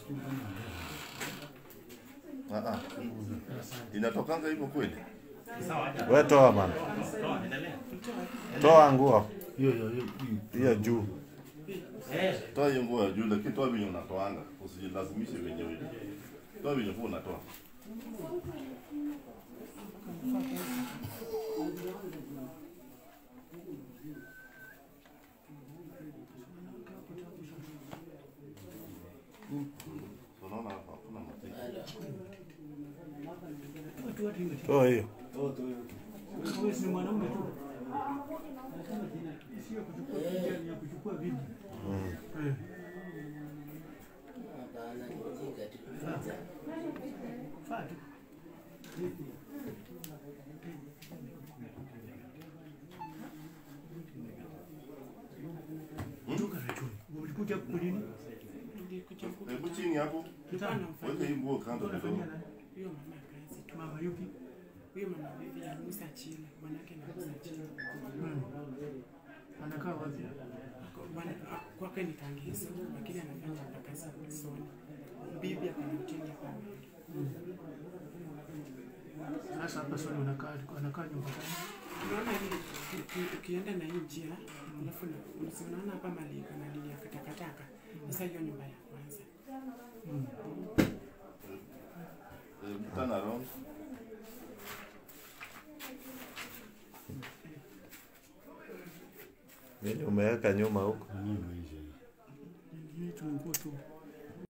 Ah, ah. Inatokanga hivyo kweli? We toa bana, toa nguo Hiyo hiyo hiyo. hiyo juu. Toa hiyo nguo ya juu, lakini toa venye unatoanga, usijilazimishe wenyewe. Toa venye kuwa unatoa. Unaona hapa hakuna mateke. Toa hiyo. Wewe si mwanaume tu. Sio kuchukua picha ni ya kuchukua video. Eh. Faa tu. Toka rechoni. Ulikuja kulini? Hebu chini hapo, Kitana. weka hii nguo kando kidogo. Unafanyia nani? Huyo mama kazi tu. Mama yupi? Huyo mama bibi anamusa chini. Bwanake anamusa chini. Hmm. Anakaa wapi? Bwana ah, kwake ni Kangiso, lakini anafanya hapa kazi ya Soni. Bibi ako na mtini hapa mbele. Sasa hapa sio anakaa anakaa nyumba gani? Unaona hii uki- ukienda na hii njia, alafu na si unaona hapa mali iko na nini ya katakataka. Sasa hiyo nyumba ya kwanza. Eh, Turn around. Nini umeweka nyuma huko? Nini maisha hii? Hii tu nguo tu.